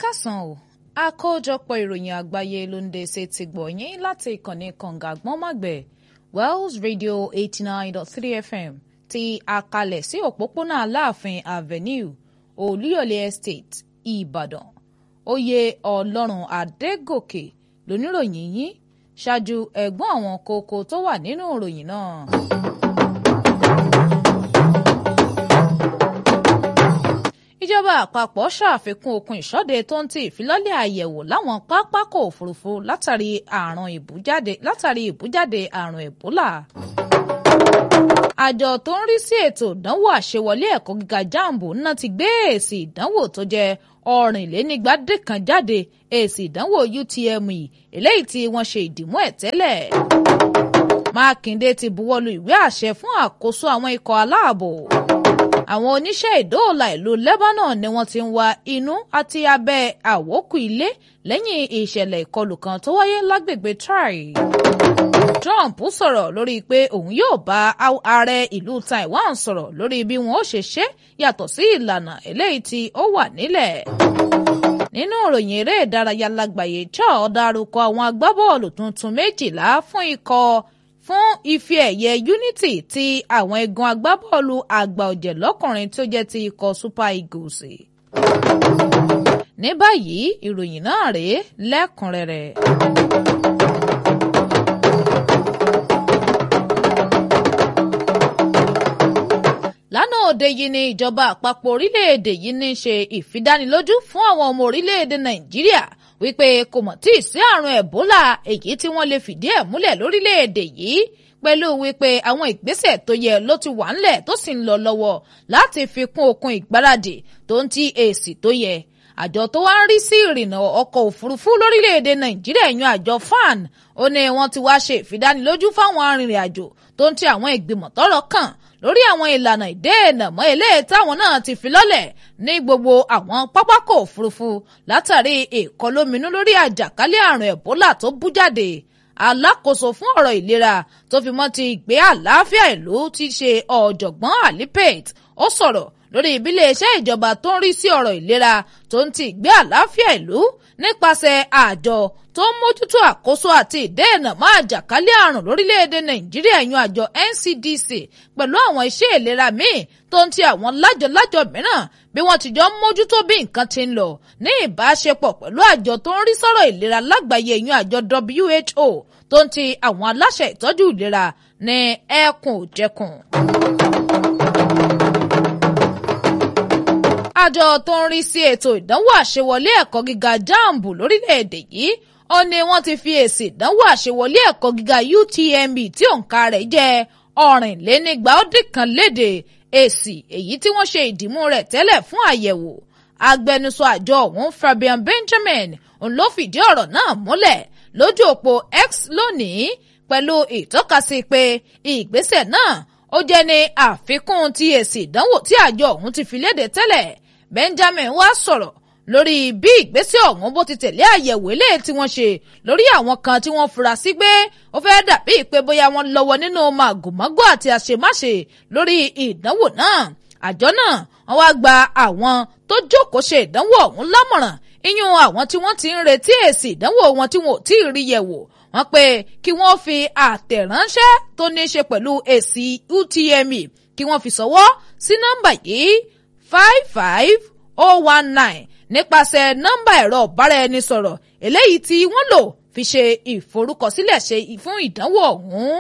kásán o àkójọpọ̀ ìròyìn àgbáyé ló ń dé ṣe ti gbọ̀nyìn láti ìkànnì kànga àgbọ̀nmágbẹ̀ Wells Radio eighty nine dot three FM ti àkàlẹ̀ sí òpópónà Aláàfin Avenue Olúyọ̀lé Estate Ìbàdàn oyè Ọlọ́run Adégòkè lóníròyìn yín ṣáájú ẹ̀gbọ́n àwọn kókó tó wà nínú ìròyìn náà. ìjọba àpapọ̀ ṣàfikún okun ìṣọ́de tó ń ti ìfilọ́lẹ̀ àyẹ̀wò láwọn pápákọ̀ òfurufú látàrí àrùn ìbújáde látàrí ìbújáde àrùn ẹ̀bólà. àjọ tó ń rí sí ètò ìdánwò àṣewọlé ẹ̀kọ́ gíga jambu náà ti gbé èsì ìdánwò tó jẹ́ ọ̀rìnlénígbàdékan jáde èsì ìdánwò UTME eléyìí tí wọ́n ṣe ìdìmú ẹ̀ tẹ́lẹ̀. Mákindé ti buwọ́lu ìwé àṣẹ fún àkóso àwọn ikọ̀ aláàbò àwọn oníṣẹ́ ìdóòlà ìlú Lebanon ni wọ́n ti ń wa inú àti abẹ́ àwókù ilé lẹ́yìn ìṣẹ̀lẹ̀ ìkọlù kan tó wáyé lágbègbè Try. Trump sọ̀rọ̀ lórí pé òun yóò bá ààrẹ ìlú Taiwan sọ̀rọ̀ lórí bí wọn ó ṣe ṣe yàtọ̀ sí ìlànà eléyìí tí ó wà nílẹ̀. nínú ìròyìn eré ìdárayá lágbàáyé Shaw dárúkọ àwọn agbábọ́ọ̀lù tuntun méjìlá fún ikọ̀ fún ife ẹ̀yẹ Unity ti àwọn egun agbábọ́ọ̀lù àgbà ọ̀jẹ̀ lọ́kùnrin tó jẹ́ ti ikọ̀ Super Eagles. ní báyìí ìròyìn náà rèé lẹ́kùnrẹ́rẹ́. lánàá òde yìí ni ìjọba àpapọ̀ orílẹ̀-èdè yìí ní ṣe ìfidánilójú fún àwọn ọmọ orílẹ̀-èdè Nàìjíríà wípé kò mọ̀ tí ì sí àrùn ẹ̀bólà èyí tí wọ́n lè fìdí ẹ̀ múlẹ̀ lórílẹ̀‐èdè yìí pẹ̀lú wípé àwọn ìgbésẹ̀ tó yẹ ló ti wà ńlẹ̀ tó sì ń lọ lọ́wọ́ láti fi kún okun ìgbáradì tó ń ti èsì tó yẹ àjọ tó wá ń rí sí ìrìnnà ọkọ̀ òfurufú lórílẹ̀‐èdè nàìjíríà yan àjọ fan ó ní wọ́n ti wá ṣe ìfidánilójú fáwọn arìnrìn-àjò tó ń ti àwọn ìgbìmọ̀ tọ́rọ̀ kàn lórí àwọn ìlànà ìdéènà mọ́ eléyìí táwọn náà ti fi lọ́lẹ̀ ní gbogbo àwọn pápákọ̀ òfurufú látàrí ìkọlóminú lórí àjàkálẹ̀ àrùn ẹ̀bólà tó bú jáde alákòóso fún ọ̀rọ̀ ìlera tó fi mọ́ ti ìgbé àlàáfíà ìlú ti ṣe ọ̀jọ̀gbọ́n alipet ó sọ̀rọ̀ lórí ìbílẹ̀ iṣẹ́ ìjọba tó ń rí sí ọ̀rọ̀ ìlera tó ń ti ìgbé àlàáfíà ìlú nípasẹ̀ àjọ tó ń mójútó àkóso àti ìdẹ́ẹ̀nà máa jàkálẹ̀ àrùn lórílẹ̀‐èdè nàìjíríà yan àjọ NCDC pẹ̀lú àwọn iṣẹ́ ìlera míì tó ń ti àwọn lájọ-lájọ mìíràn bí wọ́n ti jọ ń mójútó bí nǹkan ti ń lọ ní ìbáṣepọ̀ pẹ̀lú àjọ tó ń rí sọ́rọ̀ ìlera lágbàáyé yan àjọ WHO tó ń ti àwọn aláṣẹ ìtọ́jú ìlera ní ẹkùn òjẹkùn. àjọ tó ń rí sí ètò ìdánwò àṣewọlé ẹ̀kọ́ gíga jambu lórílẹ̀‐èdè yìí ó ní wọ́n ti fi èsì ìdánwò àṣewọlé ẹ̀kọ́ gíga UTME tí òǹkà rẹ̀ jẹ́ ọ̀rìnlénígba ó dín kan léde èsì èyí tí wọ́n ṣe ìdìmú rẹ̀ tẹ́lẹ̀ fún àyẹ̀wò agbẹnusọ àjọ ọ̀hún Fabian Benjamin òun ló fìdí ọ̀rọ̀ náà múlẹ̀ lójú òpó X lónìí pẹ̀lú ìtọ́kasí pé ìgbésẹ̀ náà ó jẹ́ ní àfikún ti èsì ìdánwò tí àjọ ọ̀hún ti fi léde tẹ́lẹ̀ Benjamin wá sọ̀rọ̀ lórí bí ìgbésẹ̀ ọ̀hún bó ti tẹ̀lé àyẹ̀wò eléyìí tí wọ́n ṣe lórí àwọn kan tí wọ́n fura sí pé ó fẹ́ dàbí pé bóyá wọ́n lọ́wọ́ nínú màgòmágó àti àṣemáṣe lórí ìdánwò náà àjọ náà wọ́n wá gba àwọn tó jókòó ṣe ìdánwò ọ̀hún lámọ̀ràn iyún àwọn tí wọ́n ti ń retí èsì ìdánwò wọn tí wọn ò tí ì rí yẹ̀wò wọ́n pé kí wọ́n fi àtẹ̀ránṣẹ́ tó ní í ṣe pẹ̀lú èsì UTME kí wọ́n fi ṣọwọ́ sí nọ́mbà yìí five five oh one nine nípasẹ̀ nọ́mbà ẹ̀rọ ìbáraẹnisọ̀rọ̀ eléyìí tí wọ́n lò fi ṣe ìforúkọsílẹ̀ ṣe fún ìdánwò ọ̀hún.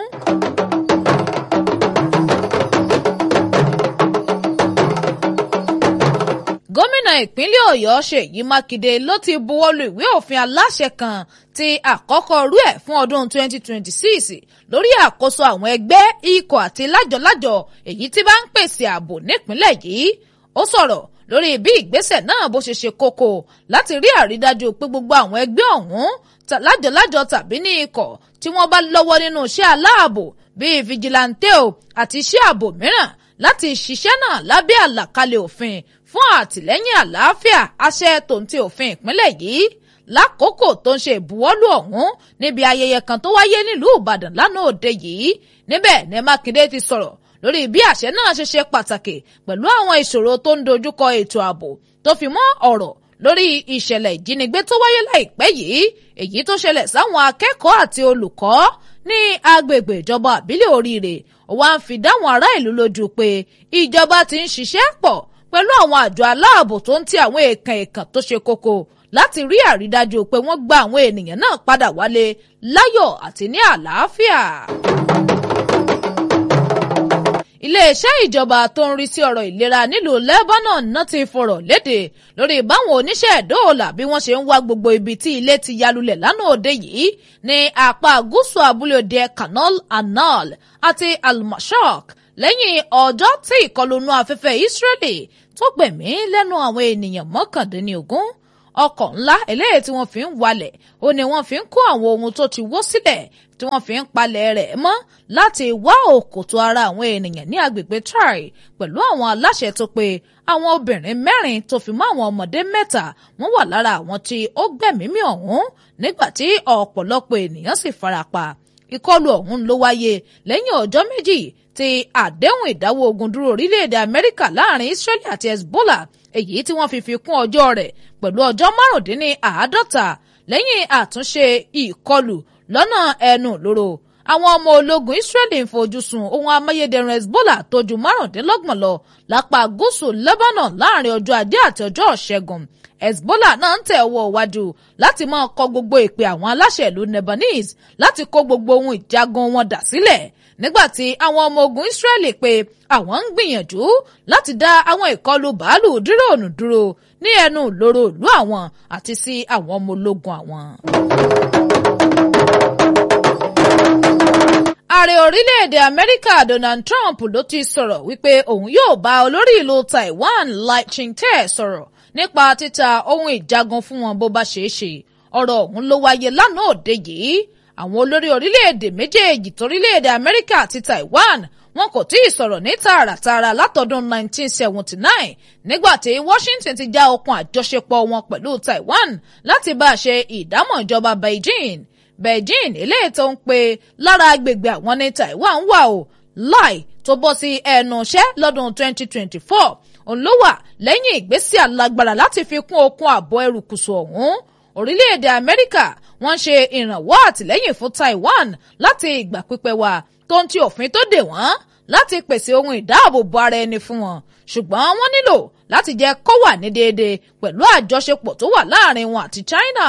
gómìnà ìpínlẹ̀ ọ̀yọ́ ṣèyí mákindé ló ti buwọ́lu ìwé òfin aláṣẹ kan ti àkọ́kọ́ rú ẹ̀ fún ọdún 2026 lórí àkóso àwọn ẹgbẹ́ ikọ̀ àti lájọ̀lájọ̀ èyí tí bá ń pèsè ààbò nípínlẹ̀ yìí ó sọ̀rọ̀ lórí bí ìgbésẹ̀ náà bó ṣe ṣe kókó láti rí àrídájú pé gbogbo àwọn ẹgbẹ́ ọ̀hún lájọ̀lájọ tàbí ní ikọ̀ tí wọ́n bá lọ́wọ́ nínú iṣẹ́ aláàbò bíi fìjìláńtè o àti iṣẹ́ ààbò mìíràn láti ṣiṣẹ́ náà lábẹ́ àlàkalẹ̀ òfin fún àtìlẹ́yìn àlàáfíà àṣẹ tòǹtì òfin ìpínlẹ̀ yìí lákòókò tó ń ṣe ìbuwọ́lù ọ̀hún níbi ayẹyẹ kan tó wáyé nílùú Ìbàdàn lánàá òde yìí níbẹ̀ ní Mákindé ti sọ̀rọ̀ lórí bí àṣẹ náà ṣe ṣe pàtàkì pẹ̀lú àwọn ìṣòro tó ń dojúkọ ètò ààbò tó fi mọ́ ọ̀rọ̀ lórí ìṣẹ̀lẹ̀ ìjínigbé tó wáyé láìpẹ́ yìí èyí tó ṣẹlẹ̀ sáwọn akẹ́kọ̀ọ́ àti olùkọ́ ní agbègbè ìjọba àbílẹ̀ oríire wá ń fi dáwọn ará ìlú lójú pé ìjọba ti ń ṣiṣẹ́ pọ̀ pẹ̀lú àwọn àjọ aláàbò tó ń ti àwọn èèkàn èèkàn tó ṣe kókó láti rí àrídájú pé wọ́n gba àwọn ènìyàn náà padà wálé láyọ̀ àti ní àlàáfíà iléeṣẹ́ ìjọba tó ń rí sí ọ̀rọ̀ ìlera nílùú Lebanon náà ti fọ̀rọ̀ léde lórí báwọn oníṣẹ́ ìdóòlà bí wọ́n ṣe ń wá gbogbo ibi tí ilé ti yalulẹ̀ lánàá òde yìí ní apá gúúsù abúlé òde Canal Anal àti Al-Mashaq lẹ́yìn ọjọ́ tí ìkọlù inú afẹ́fẹ́ Israeli tó gbẹ̀mí lẹ́nu àwọn ènìyàn mọ́kàndínlógún ọkọ̀ ńlá eléyìí tí wọ́n fi ń walẹ̀ ó ní wọ́n fi ń kó àwọn ohun tó ti wó sílẹ̀ tí wọ́n fi ń palẹ̀ rẹ̀ mọ́ láti wá òkòtò ara àwọn ènìyàn ní agbègbè Try pẹ̀lú àwọn aláṣẹ tó pé àwọn obìnrin mẹ́rin tó fi mọ́ àwọn ọmọdé mẹ́ta wọ́n wà lára àwọn tí ó gbẹ̀mímì ọ̀hún nígbà tí ọ̀pọ̀lọpọ̀ ènìyàn sì farapa ìkọlù ọ̀hún ló wáyé lẹ́yìn ọjọ́ méjì tí àdéhùn ìdáwọ́ ogun dúró orílẹ̀-èdè Amẹ́ríkà láàrin Israeli àti Hezbollah èyí tí wọ́n fi fi kún ọjọ́ rẹ̀ pẹ̀lú ọjọ́ márùndínláàádọ́ta lẹ́yìn àtúnṣe ìkọlù lọ́nà ẹnu lóró àwọn ọmọ ológun Israeli ń fojú sun ohun amáyédẹrùn Hezbollah tó ju márùndínlọ́gbọ̀n lọ lápá gúúsù Lebanon láàrin ọjọ́ ajé àti ọjọ́ ṣẹ́gun Hezbollah náà ń tẹ̀ ọwọ́ iwájú láti máa kọ gbogbo ìpè àwọn aláṣẹ ìlú Lebanese láti kó gbogbo ohun ìjagun wọn dà sílẹ̀ nígbàtí àwọn ọmọ ogun Israeli pé àwọn ń gbìyànjú láti dá àwọn ìkọlù bàálù díròònù dúró ní ẹnu lóró ìlú àwọn àti sí àwọn ọmọ ológun àwọn. ààrẹ orílẹ̀-èdè amẹ́ríkà donald trump ló ti sọ̀rọ̀ wípé òun yóò bá olórí ìlú taiwan lai ching-te sọ̀rọ̀ nípa títa ohun ìjagun fún wọn bó bá ṣeé ṣe ọ̀rọ̀ ọ̀hún ló wáyé lánàá òde yìí àwọn olórí orílẹ̀-èdè méjèèjì torílẹ̀-èdè amẹ́ríkà àti taiwan wọn kò tí ì sọ̀rọ̀ ní tààràtààrà látọdún 1979 nígbà tí washington ti já okùn àjọṣepọ̀ wọn pẹ̀lú taiwan láti bá a ṣe ìdámọ̀ ìjọba beijing beijing eléyìí tó ń pe lára agbègbè àwọn ní taiwan wà o láì tó bọ́ sí ẹnu iṣẹ́ lọ́dún 2024 òun ló wà lẹ́yìn ìgbésí alágbára láti fi kún okun ààbò ẹrùkùsù ọ̀hún orílẹ̀-èdè amẹ́ríkà wọ́n ṣe ìrànwọ́ àtìlẹ́yìn fún taiwan láti ìgbà pípẹ́ wá tó ń ti òfin tó dè wọ́n láti pèsè ohun ìdáàbòbò ara ẹni fún wọn ṣùgbọ́n wọ́n nílò láti jẹ́ kó wà ní déédéé pẹ̀lú àjọṣepọ̀ tó wà láàrin wọn àti China.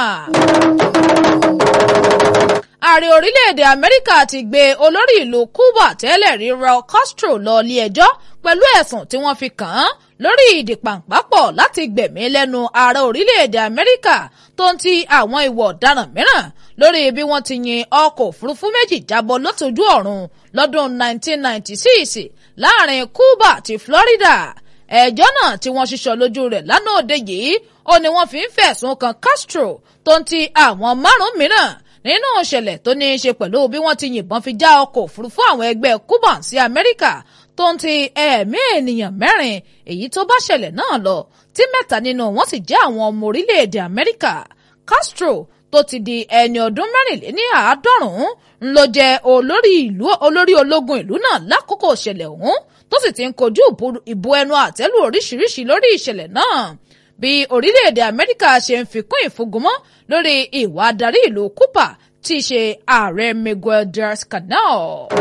ààrẹ orílẹ̀-èdè Amẹ́ríkà ti gbé olórí ìlú Cuba tẹ́lẹ̀ rí Raul Castro lọ ilé ẹjọ́ pẹ̀lú ẹ̀sùn tí wọ́n fi kàn án lórí ìdìpàǹpápọ̀ láti gbẹ̀mí lẹ́nu ààrẹ orílẹ̀-èdè Amẹ́ríkà tó ń ti àwọn ìwà ọ̀daràn mìíràn lórí bí wọ́n ti yin ọkọ̀ òfurufú méjì jábọ́ lótòjú ọ̀run lọ́dún 1996 láàrin Cuba àti Florida ẹjọ́ náà tí wọ́n ṣiṣọ́ lójú rẹ̀ lánàá òde yìí ó ní wọ́n fi ń fẹ̀sùn kan Castro tó ń ti àwọn márùn-ún mìíràn nínú ìṣẹ̀lẹ̀ tó ní í ṣe pẹ̀lú bí wọ́n ti yìnbọn fi já ọkọ̀ òfurufú àwọn ẹgbẹ́ Cuban sí Amẹ́ríkà tó ń ti ẹ̀ẹ̀mí ènìyàn mẹ́rin èyí tó bá ṣẹlẹ̀ náà lọ tí mẹ́ta nínú wọn sì jẹ́ àwọn ọmọ orílẹ̀-èdè Amẹ́ríkà Castro tó ti di ẹni ọdún mẹ́rìnléní àádọ́rùn-ún ló jẹ́ olórí ìlú olórí ológun ìlú náà lákòókò ìṣẹ̀lẹ̀ ọ̀hún tó sì ti ń kojú ìbò ẹnu àtẹ́lù oríṣiríṣi lórí ìṣẹ̀lẹ̀ náà bí orílẹ̀-èdè Amẹ́ríkà ṣe ń fikún ìfúngunmọ́ lórí ìwà adarí ìlú Cuba tí í ṣe ààrẹ Miguel Diaz-Canel.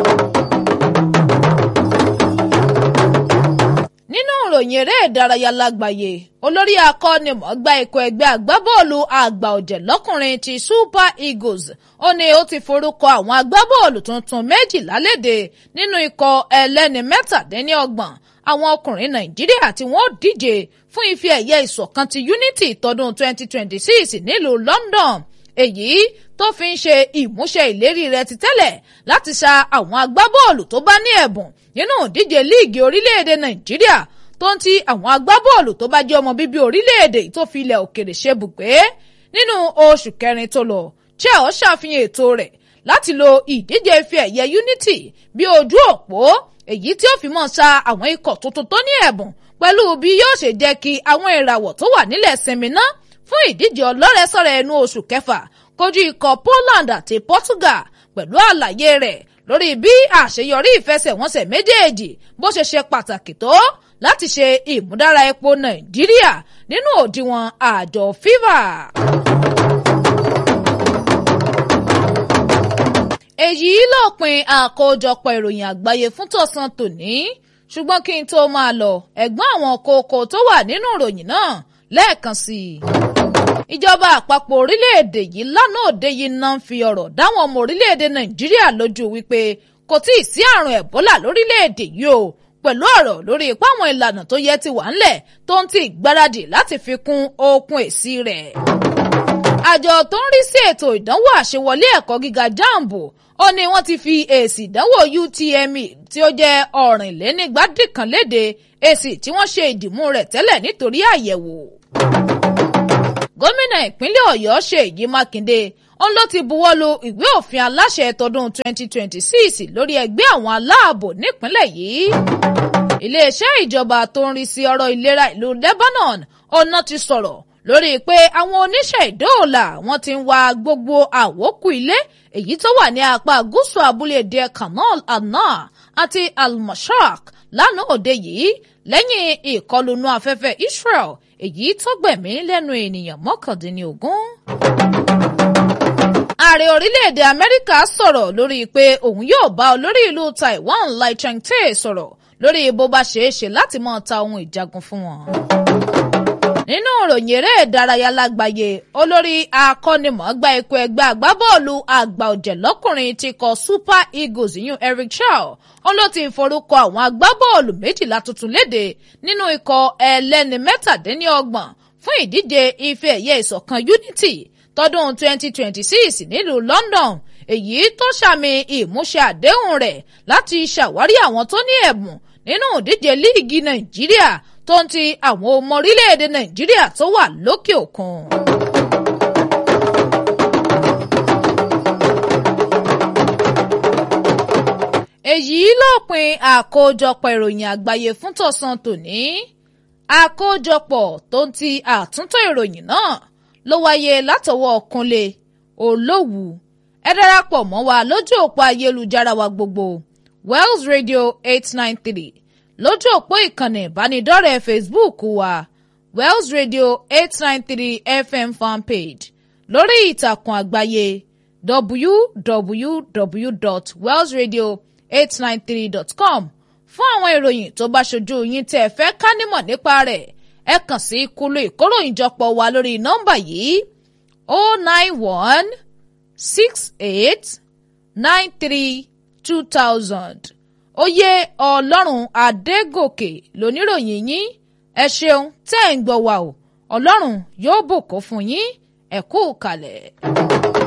nínú ìròyìn eré ìdárayá lágbàáyé olórí akọ́nimọ̀ọ́gbá ikọ̀ ẹgbẹ́ agbábọ́ọ̀lù àgbà ọ̀jẹ̀ lọ́kùnrin ti Super Eagles ó ní ó ti forúkọ àwọn agbábọ́ọ̀lù tuntun méjìlá léde nínú ikọ̀ ẹlẹ́ni mẹ́tàdínlọ́gbọ̀n àwọn ọkùnrin Nàìjíríà tí wọ́n díje fún ife ẹ̀yẹ ìṣọ̀kan ti Unity tọdún 2026 nílùú London èyí tó fi ń ṣe ìmúṣẹ ìlérí rẹ̀ ti tẹ́lẹ̀ láti ṣa àwọn agbábọ́ọ̀lù tó bá ní ẹ̀bùn nínú ìdíje líìgì orílẹ̀-èdè Nàìjíríà tó ń ti àwọn agbábọ́ọ̀lù tó bá jẹ́ ọmọ bíbí orílẹ̀-èdè tó fi ilẹ̀ òkèrè ṣe bùgbé nínú oṣù kẹrin tó lọ chel ṣàfihàn ètò rẹ̀ láti lo ìdíje ife ẹ̀yẹ Unity bí ojú òpó èyí tí ó fi mọ́ ṣa àwọn ikọ̀ tuntun tó ní ẹ̀bùn pẹ̀lú bí yóò ṣe jẹ́ kí àwọn ìràwọ̀ tó wà nílẹ̀ sinmi ná fún ìdíje ọlọ́rẹ̀ẹ́sọ̀rẹ̀ ẹnu oṣù kẹfà kojú ikọ̀ Poland àti Portugal pẹ̀lú àlàyé rẹ̀ lórí bí àṣeyọrí ìfẹsẹ̀wọnsẹ̀ méjèèjì bó ṣe ṣe pàtàkì tó láti ṣe ìmúdára epo nàìjíríà nínú òdiwọ̀n àjọ fiva. èyí lópin àkójọpọ̀ ìròyìn àgbáyé fún tọ̀sán tòní ṣùgbọ́n kí n tó máa lọ ẹ̀gbọ́n àwọn kókó tó wà nínú ìròyìn náà lẹ́ẹ̀kan sí i. ìjọba àpapọ̀ orílẹ̀-èdè yìí lánàá òde yìí náà ń fi ọ̀rọ̀ dáwọn ọmọ orílẹ̀-èdè nàìjíríà lójú wípé kò tí ì sí àrùn ẹ̀bólà lórílẹ̀-èdè yìí o pẹ̀lú ọ̀rọ̀ lórí ipá àwọn ìlànà tó yẹ ti wà ńlẹ̀ tó ń ti gbáradì láti fi kún okun èsì rẹ̀. àjọ tó ń rí sí ètò ìdánwò àṣewọlé ẹ̀kọ́ gíga jambo ó ní wọ́n ti fi èsì ìdánwò UTME tí ó jẹ́ ọ̀rìnlénígbàdìkan léde èsì tí wọ́n ṣe ìdìmú rẹ̀ tẹ́lẹ̀ nítorí àyẹ̀wò. gómìnà ìpínlẹ̀ ọ̀yọ́ ṣèyí mákindé òun ló ti buwọ́lu ìwé òfin aláṣẹ tọdún 2026 lórí ẹgbẹ́ àwọn aláàbò nípínlẹ̀ yìí. iléeṣẹ́ ìjọba tó ń rí sí ọ̀rọ̀ ìlera ìlú Lebanon ọ̀nà ti sọ̀rọ̀ lórí pé àwọn oníṣẹ́ ìdóòlà wọ́n ti ń wa gbogbo àwókù ilé èyí tó wà ní apá gúúsù abúlé díẹ̀ Canal Anna àti Al-Mashak lánàá òde yìí lẹ́yìn ìkọlùnú afẹ́fẹ́ Israel èyí tó gbẹ̀mí lẹ́nu ènìyàn mọ́kàndínlógún. ààrẹ orílẹ̀-èdè Amẹ́ríkà sọ̀rọ̀ lórí pé òun yóò bá olórí ìlú Taiwan Lai Ching-te sọ̀rọ̀ lórí bó bá ṣeé ṣe láti máa ta ohun ìjagun fún wọn nínú ìròyìn eré ìdárayá lágbàáyé olórí akọ́nimọ̀ọ́gbá ikọ̀ ẹgbẹ́ agbábọ́ọ̀lù àgbà ọ̀jẹ̀ lọ́kùnrin ti kọ Super Eagles yún Eric Shaw òun ló ti forúkọ àwọn agbábọ́ọ̀lù méjìlá tuntun léde nínú ikọ̀ ẹlẹ́ni mẹ́tàdínlọ́gbọ̀n fún ìdíje ife ẹ̀yẹ ìṣọ̀kan Unity tọdún 2026 nílùú London èyí tó ṣàmì ìmúṣẹ àdéhùn rẹ̀ láti ṣàwárí àwọn tó ní ẹ̀bùn nínú ìdíje líìgì Nàìjíríà tó ń ti àwọn ọmọ orílẹ̀-èdè nàìjíríà tó wà lókè òkun. èyí lópin àkójọpọ̀ ìròyìn àgbáyé fún tọ̀sán tòní àkójọpọ̀ tó ń ti àtúntò ìròyìn náà ló wáyé látọwọ́ Kúnlé Olówù ẹ darapọ̀ mọ́ wa lójú òpó ayélujára wa gbogbo Wells Radio eight nine three lójú òpó ìkànnì ìbánidọ́rẹ̀ẹ́ Facebook wa Wells Radio eight nine three FM fanpage lórí ìtàkùn àgbáyé www.wellsradio893.com fún àwọn ìròyìn tó bá ṣojú yín tẹ́ ẹ fẹ́ ká nímọ̀ nípa rẹ̀ ẹ kàn sí kúlú ìkóròyìnjọpọ̀ wa lórí nọ́mbà yìí o nine one six eight nine three two thousand oyè ọlọ́run adégòkè lóníròyìn yín ẹ ṣeun tẹ́ ẹ̀ ń gbọ́ wa o ọlọ́run yóò bùkún fún yín ẹ kú kalẹ̀.